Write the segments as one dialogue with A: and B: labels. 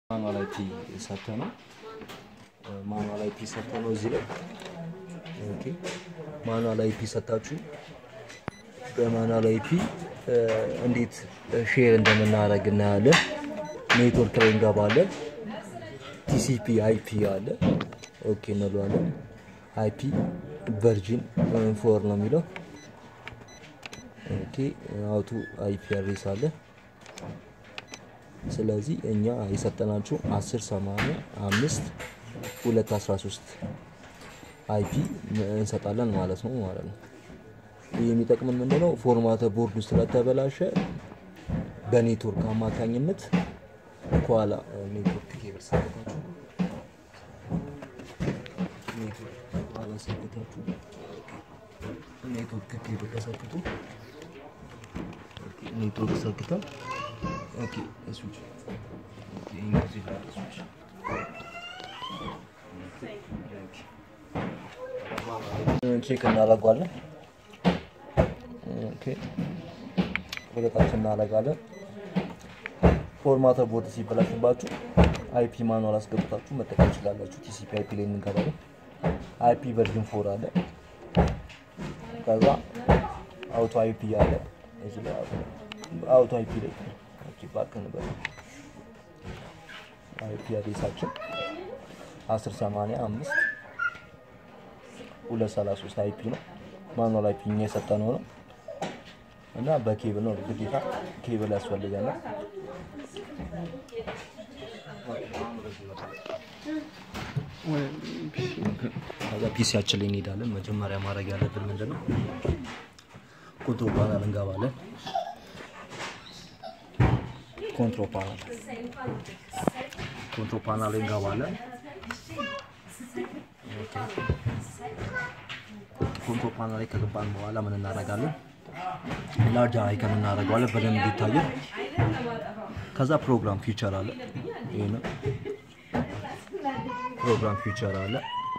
A: ማኑዋል አይፒ ሰጥተ ነው ማኑዋል አይፒ ሰጥተ ነው እዚህ ላይ ኦኬ ማኑዋል አይፒ ሰጣችሁ በማኑዋል አይፒ እንዴት ሼር እንደምናደርግ እናያለን። ኔትወርክ ላይ እንገባለን። ቲሲፒ አይፒ አለ ኦኬ እንለዋለን። አይፒ ቨርጂን ፎር ነው የሚለው ኦኬ አውቱ አይፒ አድሬስ አለ። ስለዚህ እኛ የሰጠናችሁ 10 80 5 2 13 አይፒ እንሰጣለን ማለት ነው ማለት ነው። ይህ የሚጠቅምን ምንድነው ፎርማተ ቦርዱ ስለተበላሸ በኔትወርክ አማካኝነት ከኋላ ኔትወርክ ኬብል ሰክታችሁ ኔትወርክ ኋላ ሰክታችሁ ኔትወርክ ኬብል ተሰክቶ ኔትወርክ ሰክተን ኦኬ ስዊች ኦኬ እንግዲህ ላይ ስዊች ቼክ እናደርገዋለን። ኦኬ ወደ ታች እናደርጋለን። ፎርማተ ቦርድ ሲበላሽባችሁ አይፒ ማኑዋል አስገብታችሁ መጠቀም ትችላላችሁ። ቲሲፒ አይፒ ላይ እንገባለን። አይፒ ቨርዥን ፎር አለ። ከዛ አውቶ አይፒ አለ። እዚህ ላይ አውቶ አይፒ ላይ ኦኬ ባክ እንበል አይፒ አድሬሳችን 10 80 5 233 አይፒ ነው። ማኑዋል አይፒ እኛ የሰጠነው ነው እና በኬብል ነው ግዴታ ኬብል ያስፈልገናል። ከዛ ፒሲያችን ላይ እንሄዳለን። መጀመሪያ ማድረግ ያለብን ምንድን ነው? ኮንትሮል ፓናል እንገባለን። ኮንትሮል ፓናል ኮንትሮል ፓናል ላይ እንገባለን። ኮንትሮል ፓናል ላይ ከገባን በኋላ ምን እናደርጋለን? ላርጅ አይከን እናደርገዋለን በደንብ እንዲታየን። ከዛ ፕሮግራም ፊቸር አለ። ይሄ ነው ፕሮግራም ፊቸር አለ።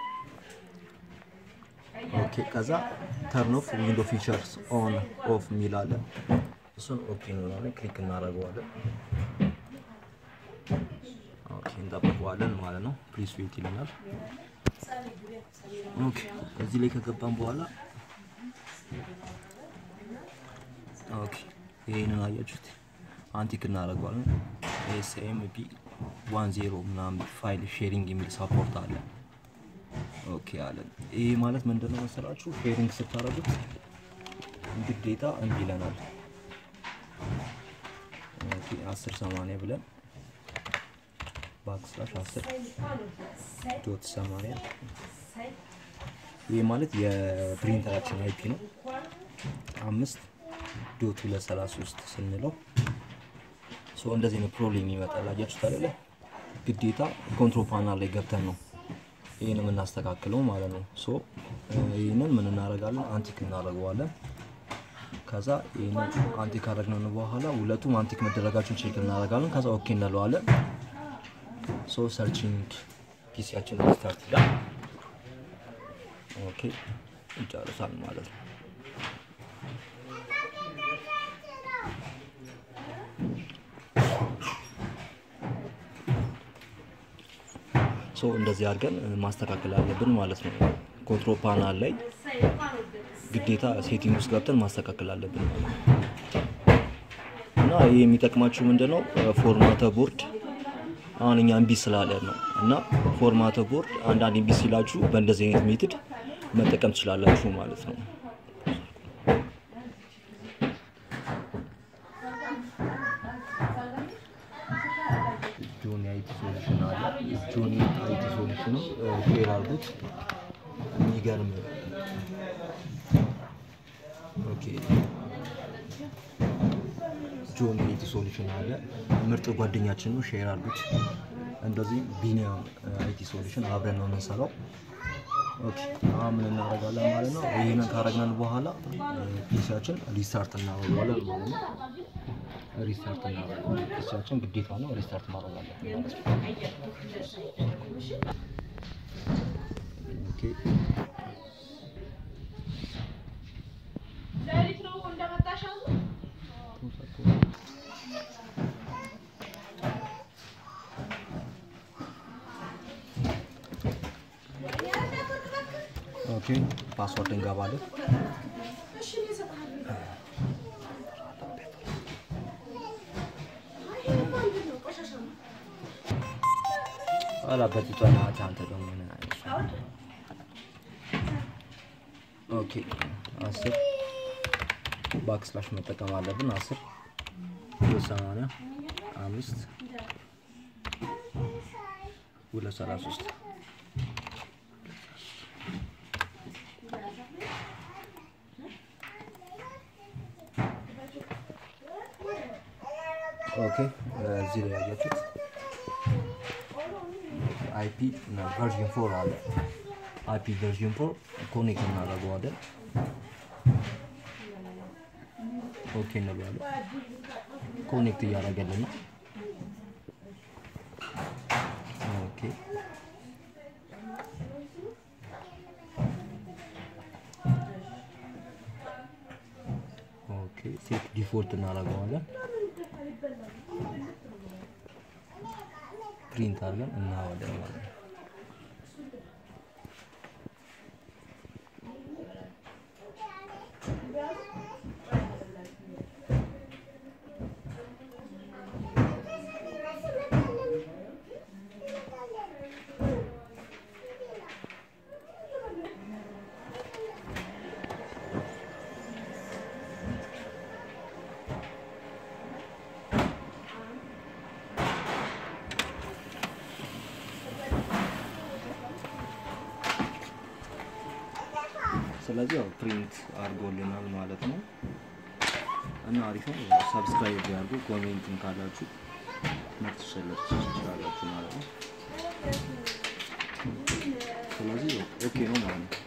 A: ኦኬ ከዛ ተርን ኦፍ ዊንዶ ፊቸርስ ኦን ኦፍ የሚል አለ። እሱን ኦኬ እንለዋለን፣ ክሊክ እናደርገዋለን። ኦኬ እንጠብቀዋለን ማለት ነው። ፕሊስ ዌት ይለናል። ኦኬ እዚህ ላይ ከገባን በኋላ ኦኬ ይሄንን አያችሁት፣ አንቲክ እናደርገዋለን። ኤስኤምፒ ዋን ዜሮ ምናምን ፋይል ሼሪንግ የሚል ሳፖርት አለ። ኦኬ አለን። ይሄ ማለት ምንድነው መሰላችሁ? ሼሪንግ ስታደርጉት ግዴታ እምቢ ይለናል። ኦኬ 10 80 ብለን ባክስላሽ 10 ዶት 80 ይሄ ማለት የፕሪንተራችን አይፒ ነው። አምስት ዶት 233 ስንለው ሶ እንደዚህ ነው ፕሮብሌም ይመጣል። አያችሁት አይደለ? ግዴታ ኮንትሮል ፓናል ላይ ገብተን ነው ይህን የምናስተካክለው ማለት ነው። ሶ ይህንን ምን እናደርጋለን? አንቲክ እናደርገዋለን። ከዛ ይህንን አንቲክ ካደረግነው በኋላ ሁለቱም አንቲክ መደረጋቸውን ቼክ እናደርጋለን። ከዛ ኦኬ እንለዋለን። ሶ ሰርቺንግ ፒሲያችን ስታርት ይላል። ኦኬ ይጨርሳል ማለት ነው። ሶ እንደዚህ አድርገን ማስተካከል አለብን ማለት ነው። ኮንትሮል ፓናል ላይ ግዴታ ሴቲንግ ውስጥ ገብተን ማስተካከል አለብን ማለት ነው። እና ይህ የሚጠቅማችሁ ምንድነው ፎርማተ ቦርድ አሁን እኛ እምቢ ስላለን ነው። እና ፎርማተ ቦርድ አንዳንድ እምቢ ሲላችሁ በእንደዚህ አይነት ሜትድ መጠቀም ትችላላችሁ ማለት ነው። ጆኒ አይቲ ሶሉሽን አለ። ጆኒ አይቲ ሶሉሽኑ ሼር አድርጉት። የሚገርም ኦኬ። ጆኒ አይቲ ሶሉሽን አለ። ምርጥ ጓደኛችን ነው። ሼር አድርጉት። እንደዚህ ቢኒያም አይቲ ሶሉሽን አብረን ነው የምንሰራው። ኦኬ አሁን ምን እናደርጋለን ማለት ነው። ይህንን ካረግነን በኋላ ፒሲያችን ሪስታርት እናደርገዋለን ማለት ነው። ሪስታርት እናደርጋለን። ፒሲያችን ግዴታ ነው ሪስታርት ማድረግ አለብን ማለት ነው። ኦኬ ኦኬ ፓስወርድ እንገባለን። ኋላ በትቷና አንተ ደግሞ ምን አይነት ኦኬ አስር ባክስላሽ መጠቀም አለብን። አስር ሁለት ሰማንያ አምስት ሁለት ሰላሳ ሶስት ኦኬ እዚህ ላይ ያያችሁት አይፒ እና ቨርዥን ፎር አለ። አይፒ ቨርዥን ፎር ኮኔክት እናደርገዋለን። ኦኬ እንለዋለን። ኮኔክት እያደረገልን ነው። ኦኬ ኦኬ ሴት ዲፎልት እናደርገዋለን። ፕሪንት አድርገን እናዋለን ማለት ነው። ስለዚህ ያው ፕሪንት አድርጎልናል ማለት ነው እና አሪፍ ነው። ሰብስክራይብ ያድርጉ። ኮሜንትም ካላችሁ መርት ትችላላችሁ ማለት ነው። ስለዚህ ኦኬ ነው ማለት ነው።